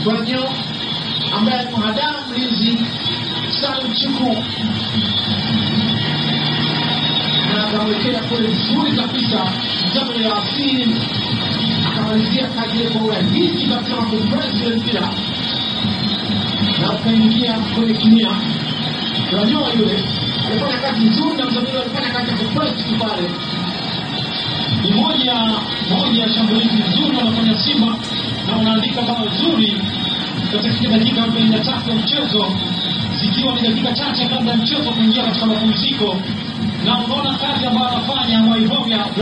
Franyo ambaye alimhadaa mlinzi Salim Chuku na akamwekea kule vizuri kabisa mtamo ya asili akamalizia kazi ile kwa urahisi kabisa na kupress ile mpira na ukaingia kwenye kimia tunajua yule alifanya kazi nzuri na mzamili alifanya kazi ya kupress tu pale ni moja moja ya shambulizi nzuri wanafanya Simba na unaandika bao zuri katika dakika 43 ya mchezo, zikiwa ni dakika chache kabla ya mchezo kuingia katika mapumziko, na unaona kazi ambayo anafanya Waivoya